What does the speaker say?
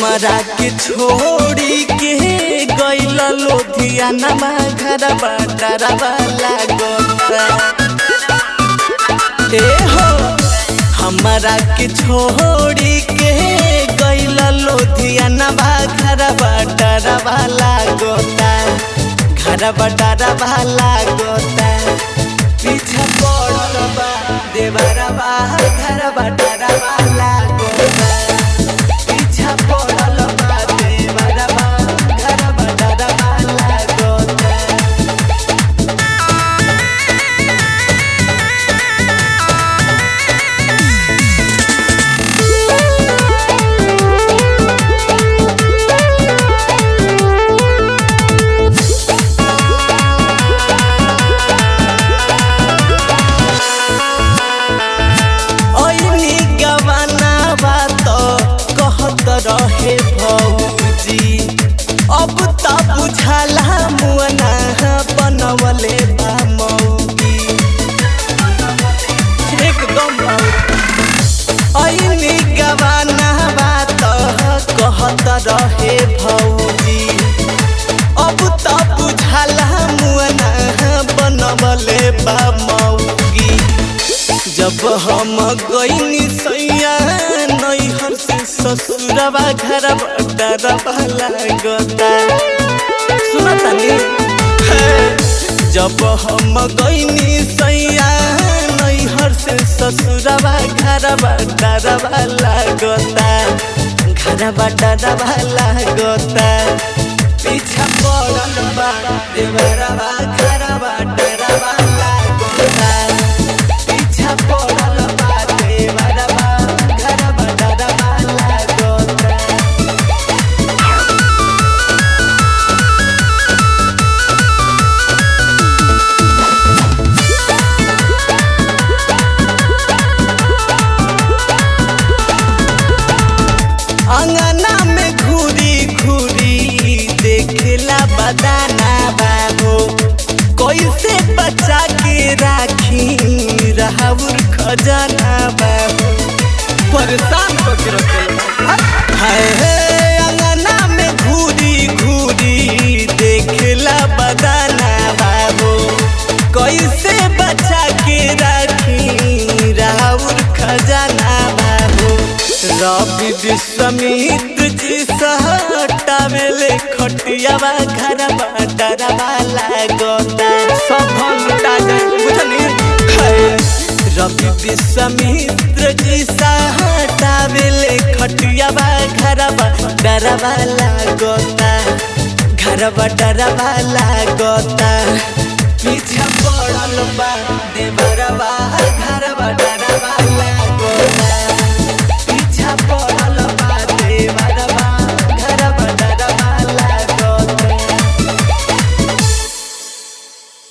हमरा के छोड़ी के गइल लोधियाना घरबा डरबा लागता ए हो हमरा के छोड़ी के गइल लोधियाना घरबा डरबा लागता घरबा डरबा लागता पीछा पड़ल बा देवरबा घरबा डरबा लागता पीछा पड़ल बा देवरबा घरबा डरबा लागता ऐनी गवाना बात कहत रहे भौजी अब त बुझाला मुअना बनवले बा मौगी एकदम ऐनी गवाना बात कहत रहे भौजी अब त बुझाला मुअना बनवले बा मौगी जब हम गईनी सैया नैहर से ससुरबा घरबा डरबा लागता सुनतानी जब हम गईनी सैया नैहर से ससुरबा घरबा डरबा लागता घरबा डरबा लागता पीछा पड़ल बा देवरबा घरबा डरबा लागता पीछा पड़ल बा देवरबा घरबा डरबा लागता अंगना में घूरी घूरी देखला बदाना बाबू कैसे बचा के राखी राहुर खजाना बाबू परेशान करके रखल हाय हे अंगना में घूरी घूरी देखला बदाना बाबू कैसे बचा के राखी राहुर खजाना बाबू रवि विश्वामित्र जी सहटावेले खटियावा घरवा डरवा लागता सब लुटा जाए बुझनी हाय। रवि विश्वामित्र जी सहटावेले खटियावा घरवा डरवा लागता घरवा डरवा लागता पीछा पड़ल बा देवरवा